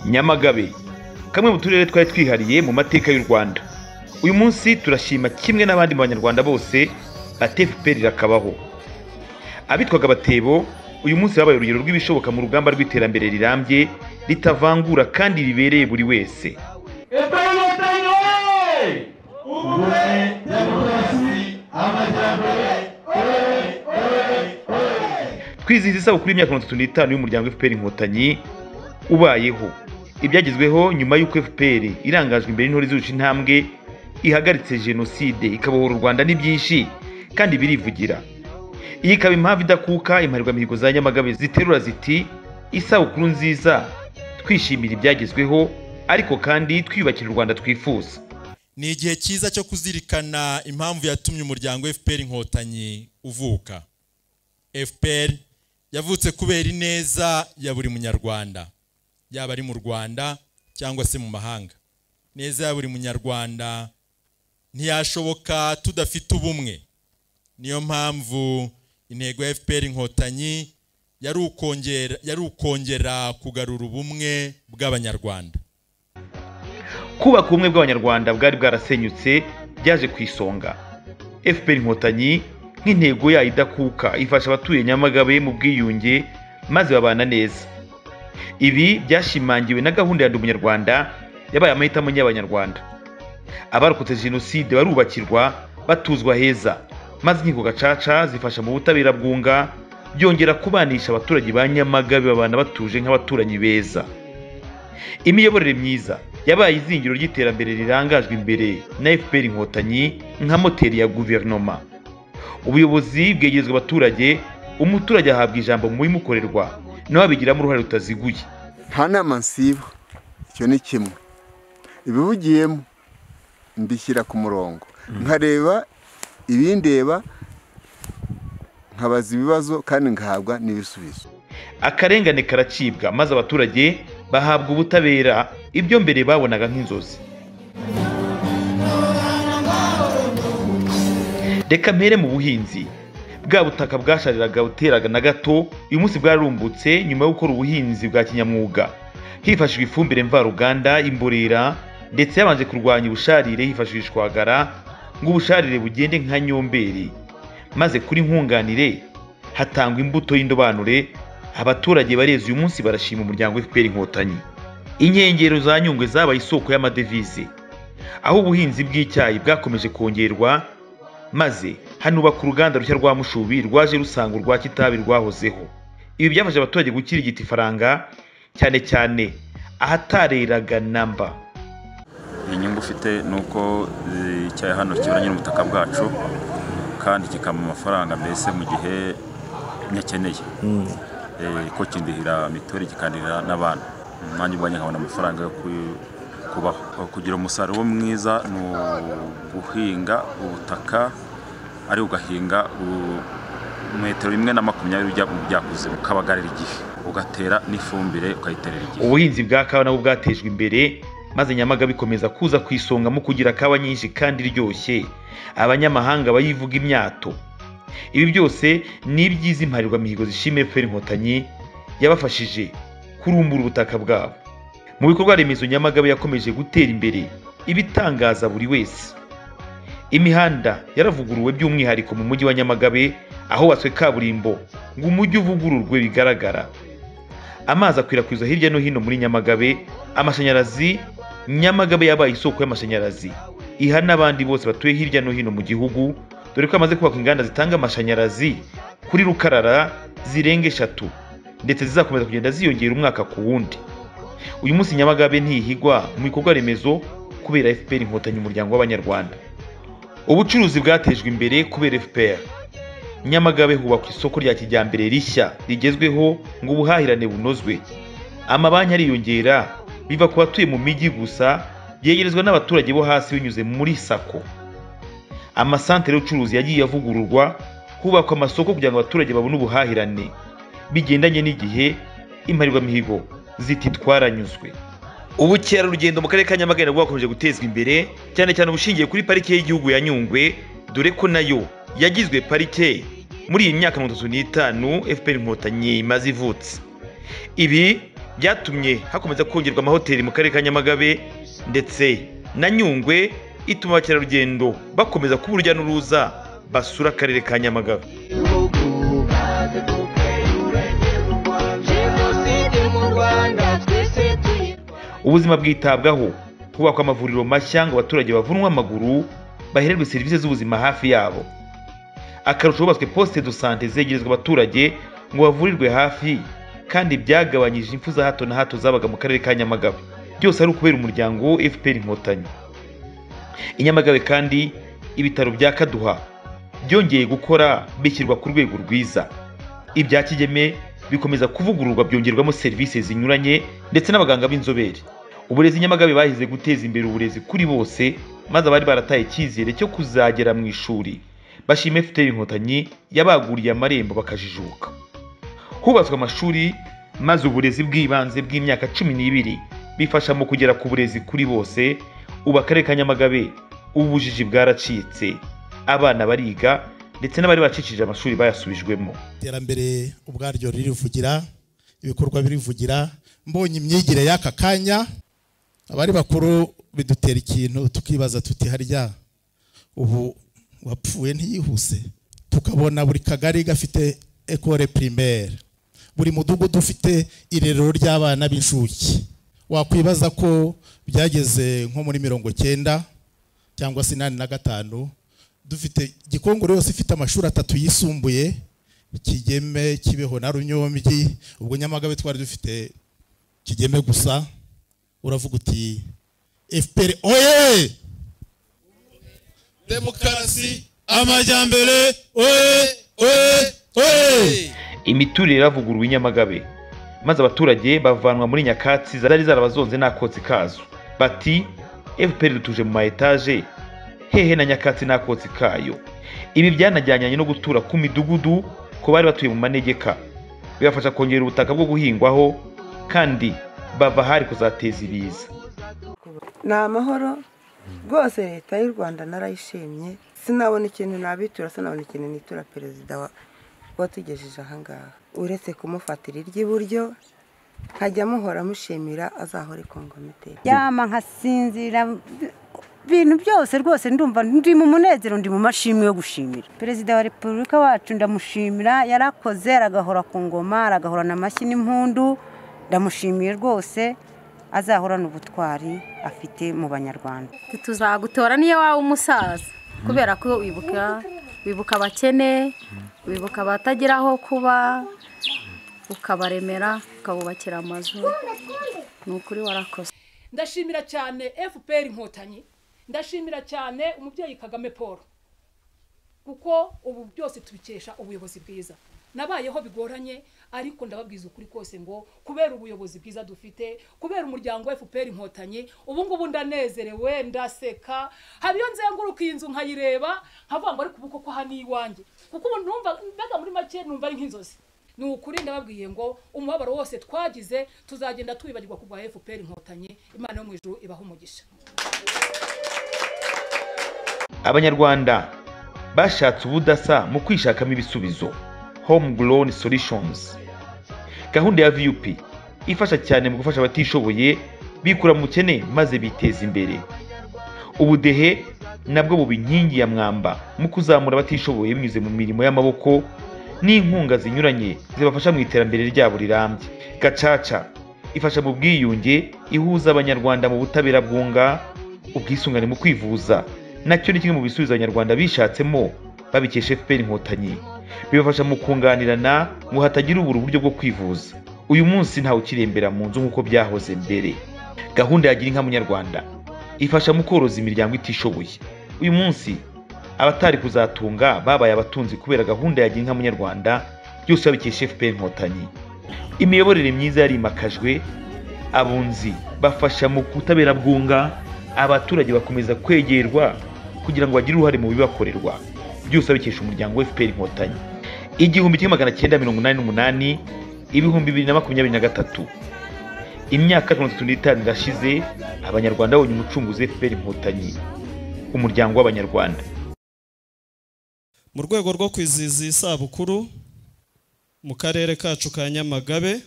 nyamagabe kamwe mu turere twari twihariye mu mateka y'u rwanda uyu munsi turashima kimwe n'abandi banyarwanda bose atefuperi irakabaho abitwaga abatebo uyu munsi babaye urugero rw'ibishoboka mu rugamba rw'iterambere rirambye ritavangura kandi ribereye buri wese efuperi inkotanyi wowe ubumwe demokarasi amajyambere oye oye oye twizihiza isabukuru y'imyaka mirongo itatu n'itanu y'umuryango fpr inkotanyi ubayeho ibyagezweho nyuma y'uko fpr irangajwe imbere n'intore izurusha intambwe ihagaritse jenoside ikabohora u rwanda n'ibyinshi kandi birivugira iyi ikaba impamvu idakuka imparirwamihigo za nyamagabe ziterura ziti isabukuru nziza twishimira ibyagezweho ariko kandi twiyubakira u rwanda twifuza ni igihe cyiza cyo kuzirikana impamvu yatumye umuryango fpr inkotanyi uvuka fpr yavutse kubera ineza ya buri munyarwanda yaba ari mu rwanda cyangwa se mu mahanga neza ya buri munyarwanda ntiyashoboka tudafite ubumwe niyo mpamvu intego ya fpr inkotanyi yari ukongera yari ukongera kugarura ubumwe bw'abanyarwanda kubaka ubumwe bw'abanyarwanda bwari bwarasenyutse byaje ku isonga fpr inkotanyi nk'intego yayo idakuka ifasha abatuye nyamagabe mu bwiyunge maze babana neza ibi byashimangiwe na gahunda ya ndi umunyarwanda yabaye amahitamo y'abanyarwanda abarokotse jenoside barubakirwa batuzwa heza maze inkiko gacaca zifasha mu butabera bwunga byongera kubanisha abaturage ba nyamagabe babana batuje nk'abaturanyi beza imiyoborere myiza yabaye izingiro ry'iterambere rirangajwe imbere na fpr inkotanyi nka moteri ya guverinoma ubuyobozi bwegerezwa abaturage umuturage ahabwa ijambo mu bimukorerwa nawe abigiramo uruhare rutaziguye nta nama nsiba icyo ni kimwe ibivugiyemo mbishyira ku murongo nkareba ibindeba nkabaza ibibazo kandi ngahabwa n'ibisubizo akarengane karacibwa maze abaturage bahabwa ubutabera ibyo mbere babonaga nk'inzozi reka mpere mu buhinzi bwa butaka bwashariraga buteraga na gato uyu munsi bwarumbutse nyuma yo gukora ubuhinzi bwa kinyamwuga hifashishwa ifumbire mvaruganda imborera ndetse yabanje kurwanya ubusharire hifashishwagara ngo ubusharire bugende nka nyomberi maze kuri nkunganire hatangwa imbuto y'indobanure abaturage bareze uyu munsi barashima umuryango fpr inkotanyi inkengero za nyungwe zabaye isoko y'amadevize aho ubuhinzi bw'icyayi bwakomeje kongerwa maze hanubaka uruganda rushya rwa mushubi rwaje rusanga urwa kitabi rwahozeho ibi byafasha abaturage gukirigita ifaranga cyane cyane ahatareraga namba inyungu ufite ni uko eh, icyayi hano kiburanye n'ubutaka bwacu kandi kikampa amafaranga mbese mu gihe nyakeneye Eh, ko kindihira mituweli kikandihira n'abantu nanjye ubwanjye nkabona amafaranga yo ku- kubaho kugira umusaruro mwiza ni uguhinga ubutaka ari ugahinga u- metero rimwe na makumyabiri ujya mu byakuze ukabagarira igihe ugatera n'ifumbire ukayiterera igihe ubuhinzi bwa kawa nabwo bwatejwe imbere maze nyamaga bikomeza kuza ku isonga mu kugira kawa nyinshi kandi iryoshye abanyamahanga bayivuga imyato ibi byose ni ibyiza impariwamihigo zishimiye fpr inkotanyi yabafashije kurumbura ubutaka bwabo mu bikorwa remezo nyamagabe yakomeje gutera imbere ibitangaza buri wese imihanda yaravuguruwe by'umwihariko mu mujyi wa nyamagabe ahubatswe kaburimbo ngo umujyi uvugururwe bigaragara amazi akwirakwizwa hirya no hino muri nyamagabe amashanyarazi nyamagabe yabaye isoko y'amashanyarazi iha n'abandi bose batuye hirya no hino mu gihugu dore ko hamaze kubakwa inganda zitanga amashanyarazi kuri rukarara zirenga eshatu ndetse zizakomeza kugenda ziyongera umwaka ku wundi uyu munsi nyamagabe ntihigwa mu bikorwa remezo kubera fpr inkotanyi umuryango w'abanyarwanda ubucuruzi bwatejwe imbere kubera fpr nyamagabe hubakwa isoko rya kijyambere rishya rigezweho ngo ubuhahirane bunozwe amabanki ariyongera biva ku batuye mu mijyi gusa byegerezwa n'abaturage bo hasi binyuze muri sako amasantere y'ubucuruzi yagiye avugururwa hubakwa amasoko kugira ngo abaturage babone ubuhahirane bigendanye n'igihe impariwamihigo ziti twaranyuzwe ubukerarugendo mu karere ka nyamagabe nabwo bwakomeje gutezwa imbere cyane cyane ubushingiye kuri parike y'igihugu ya nyungwe dore ko nayo yagizwe parike muri iyi myaka mirongo itatu n'itanu fpr inkotanyi imaze ivutse ibi byatumye hakomeza kongerwa amahoteli mu karere ka nyamagabe ndetse na nyungwe ituma abakerarugendo bakomeza kuba urujya n'uruza basura akarere ka nyamagabe jenoside mu rwanda twese tuyivuga ubuzima bwitabwaho hubakwa amavuriro mashya ngo abaturage bavunwe amaguru bahererwe serivisi z'ubuzima hafi yabo akarusho hubatswe posite do sante zegerezwa abaturage ngo bavurirwe hafi kandi byagabanyije impfu za hato na hato zabaga mu karere ka nyamagabe byose ari ukubera umuryango fpr inkotanyi i nyamagabe kandi ibitaro bya kaduha byongeye gukora bishyirwa ku rwego rwiza ibya kigeme bikomeza kuvugururwa byongerwamo serivisi zinyuranye ndetse n'abaganga b'inzobere uburezi nyamagabe bahize guteza imbere uburezi kuri bose maze abari barataye icyizere cyo kuzagera mu ishuri bashima efuperi inkotanyi yabaguriye amarembo bakajijuka hubatswe amashuri maze uburezi bw'ibanze bw'imyaka cumi n'ibiri bifasha mu kugera ku burezi kuri bose ubu akarere ka nyamagabe ubujiji bwaracitse abana bariga ndetse n'abari bacikije amashuri bayasubijwemo iterambere ubwaryo ririvugira ibikorwa birivugira mbonye imyigire y'aka kanya abari bakuru bidutera ikintu tukibaza tuti harya ubu wapfuye ntiyihuse tukabona buri kagari gafite ekore primaire buri mudugudu ufite irerero ry'abana b'inshuke wakwibaza ko byageze nko muri mirongo cyenda cyangwa se inani na gatanu dufite gikongoro yose ifite amashuri atatu yisumbuye kigeme kibeho na runyombyi ubwo nyamagabe twari dufite kigeme gusa uravuga uti fpr oye demokarasi amajyambere oye oye oye imiturire iravuguruwe i nyamagabe maze abaturage bavanwa muri nyakatsi zari zarabazonze n'akotsi kazo bati fpr dutuje mu ma etaje hehe na nyakatsi n'akotsi kayo ibi byanajyanyanye no gutura ku midugudu ku bari batuye mu manegeka bibafasha kongera ubutaka bwo guhingwaho kandi bava ahari kuzateza ibiza ni amahoro rwose leta y'u rwanda narayishimye sinabona ikintu nabitura sinabona ikintu nitura perezida wa- watugejeje ahangaha uretse kumufatira iry'iburyo nkajya muhora mushimira azahore ku ngoma iteka yama nkasinzira ibintu byose rwose ndumva ndi mu munezero ndi mu mashimwe yo gushimira perezida wa repubulika wacu ndamushimira yarakoze aragahora ku ngoma aragahorana amashyi n'impundu ndamushimiye rwose azahorana ubutwari afite mu banyarwanda tuzagutora niyo waba umusaza kubera ko wibuka wibuka abakene wibuka abatagira aho kuba ukabaremera ukabubakira amazu ni ukuri warakoze ndashimira cyane fpr inkotanyi ndashimira cyane umubyeyi kagame paul kuko ubu byose tubikesha ubuyobozi bwiza nabayeho bigoranye ariko ndababwiza ukuri kose ngo kubera ubuyobozi bwiza dufite kubera umuryango wa fpr inkotanyi ubu ngubu ndanezerewe ndaseka haba iyo nzenguruka iyi nzu nkayireba nkavuga ngo ariko ubu koko aha ni iwanjye kuko ubu numva mbega muri make numva ari nk'inzozi ni ukuri ndababwiye ngo umubabaro wose twagize tuzagenda tuwibagirwa ku bwa fpr inkotanyi imana yo mu ijuru ibaha umugisha abanyarwanda bashatse ubudasa mu kwishakamo ibisubizo homegrown solutions gahunda ya vup ifasha cyane mu gufasha abatishoboye bikura mu bukene maze biteza imbere ubudehe nabwo buba inkingi ya mwamba mu kuzamura abatishoboye binyuze mu mirimo y'amaboko n'inkunga zinyuranye zibafasha mu iterambere ryabo rirambye gacaca ifasha mu bwiyunge ihuza abanyarwanda mu butabera bwunga ubwisungane mu kwivuza nacyo ni kimwe mu bisubizo abanyarwanda bishatsemo babikesha fpr inkotanyi bibafasha mu kunganirana ngo hatagira ubura uburyo bwo kwivuza uyu munsi ntawe ukirembera mu nzu nk'uko byahoze mbere gahunda ya gira inka munyarwanda ifasha mu koroza imiryango itishoboye uyu munsi abatari kuzatunga babaye abatunzi kubera gahunda ya gira inka munyarwanda byose babikesha fpr inkotanyi imiyoborere myiza yarimakajwe abunzi bafasha mu kutabera bwunga abaturage bakomeza kwegerwa kugira ngo bagire uruhare mu bibakorerwa byose babikesha umuryango wa fpr inkotanyi igihumbi kimwe magana cyenda mirongo inani n'umunani ibihumbi bibiri na makumyabiri na gatatu imyaka mirongo itatu n'itanu irashize abanyarwanda babonye umucunguzi fpr inkotanyi umuryango w'abanyarwanda mu rwego rwo kwizihiza iyi sabukuru mu karere kacu ka nyamagabe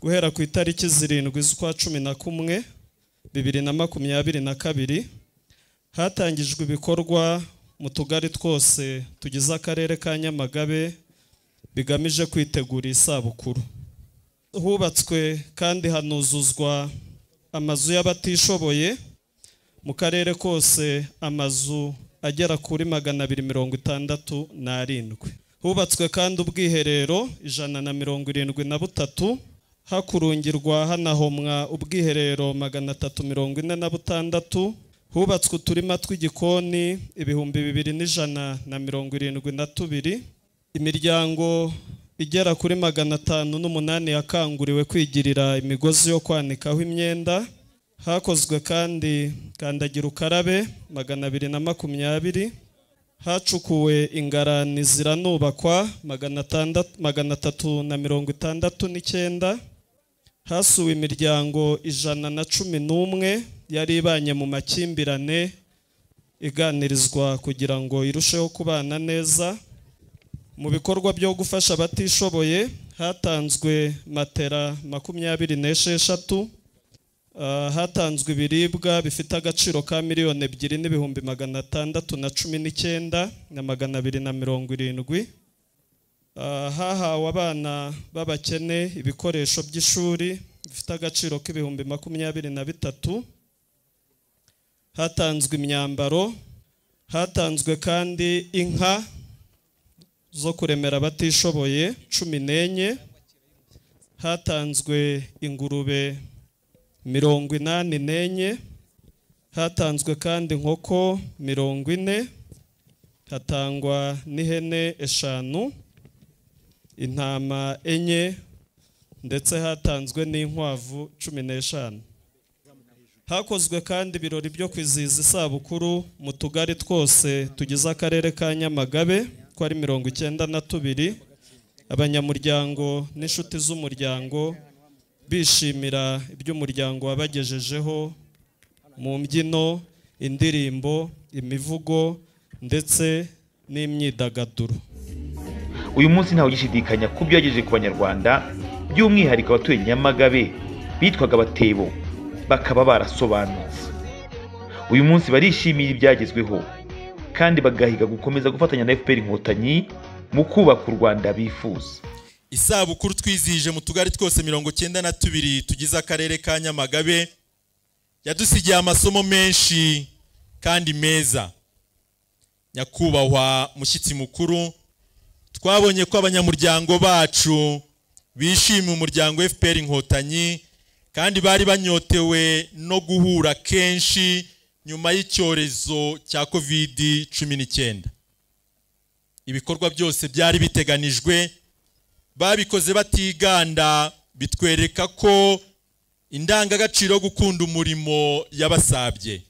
guhera ku itariki zirindwi z'ukwa cumi na kumwe bibiri na makumyabiri na kabiri hatangijwe ibikorwa mu tugari twose tugize akarere ka nyamagabe bigamije kwitegura isabukuru hubatswe kandi hanuzuzwa amazu y'abatishoboye mu karere kose amazu agera kuri magana abiri mirongo itandatu n'arindwi hubatswe kandi ubwiherero ijana na mirongo irindwi na butatu hakurungirwa hanahomwa ubwiherero magana atatu mirongo ine na butandatu hubatswe uturima tw'igikoni ibihumbi bibiri n'ijana na mirongo irindwi na tubiri imiryango igera kuri magana atanu n'umunani yakanguriwe kwigirira imigozi yo kwanikaho imyenda hakozwe kandi kandagira ukarabe magana abiri na makumyabiri hacukuwe ingarani ziranubakwa magana atatu na mirongo itandatu n'icyenda hasuwe imiryango ijana na cumi n'umwe yari ibanye mu makimbirane iganirizwa kugira ngo irusheho kubana neza mu bikorwa byo gufasha abatishoboye hatanzwe matera makumyabiri n'esheshatu hatanzwe ibiribwa bifite agaciro ka miliyoni ebyiri n'ibihumbi magana atandatu na cumi n'icyenda na magana abiri na mirongo irindwi hahawe abana b'abakene ibikoresho by'ishuri bifite agaciro k'ibihumbi makumyabiri na bitatu hatanzwe imyambaro hatanzwe kandi inka zo kuremera abatishoboye cumi n'enye hatanzwe ingurube mirongo inani n'enye hatanzwe kandi inkoko mirongo ine hatangwa n'ihene eshanu intama enye ndetse hatanzwe n'inkwavu cumi n'eshanu hakozwe kandi ibirori byo kwizihiza isabukuru mu tugari twose tugize akarere ka nyamagabe ko ari mirongo icyenda na tubiri abanyamuryango n'inshuti z'umuryango bishimira ibyo umuryango wabagejejeho mu mbyino indirimbo imivugo ndetse n'imyidagaduro uyu munsi ntawe ugishidikanya ku byo yagejeje ku banyarwanda by'umwihariko abatuye nyamagabe bitwaga abatebo bakaba barasobanutse uyu munsi barishimiye ibyagezweho kandi bagahiga gukomeza gufatanya na fpr inkotanyi mu kubaka u rwanda bifuza isabukuru twizihije mu tugari twose mirongo cyenda na tubiri tugize akarere ka nyamagabe yadusigiye amasomo menshi kandi meza nyakubahwa mushyitsi mukuru twabonye ko abanyamuryango bacu bishimiye umuryango fpr inkotanyi kandi bari banyotewe no guhura kenshi nyuma y'icyorezo cya kovidi cumi n'icyenda ibikorwa byose byari biteganijwe babikoze batiganda bitwereka ko indangagaciro yo gukunda umurimo yabasabye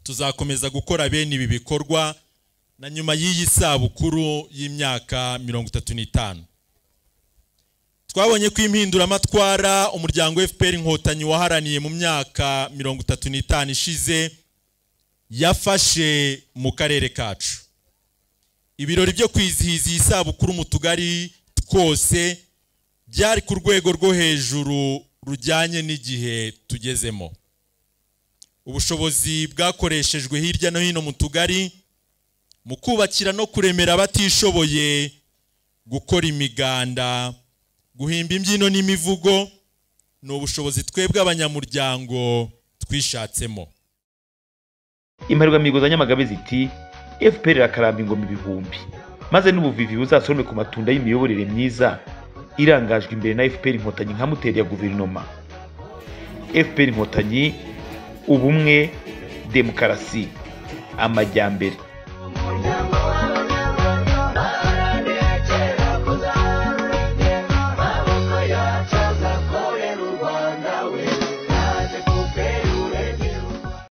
tuzakomeza gukora bene ibi bikorwa na nyuma y'iyi sabukuru y'imyaka mirongo itatu n'itanu twabonye ko impinduramatwara umuryango fpr inkotanyi waharaniye mu myaka mirongo itatu n'itanu ishize yafashe mu karere kacu ibirori byo kwizihiza iyi sabukuru mu tugari twose byari ku rwego rwo hejuru rujyanye n'igihe tugezemo ubushobozi bwakoreshejwe hirya no hino mu tugari mu kubakira no kuremera abatishoboye gukora imiganda guhimba imbyino n'imivugo ni ubushobozi twebwe abanyamuryango twishatsemo imparurwamihigo za nyamagabe ziti fpr irakaramba ingoma ibihumbi maze n'ubuvivi buzasorome ku matunda y'imiyoborere myiza irangajwe imbere na fpr inkotanyi nka moteri ya guverinoma fpr inkotanyi ubumwe demokarasi amajyambere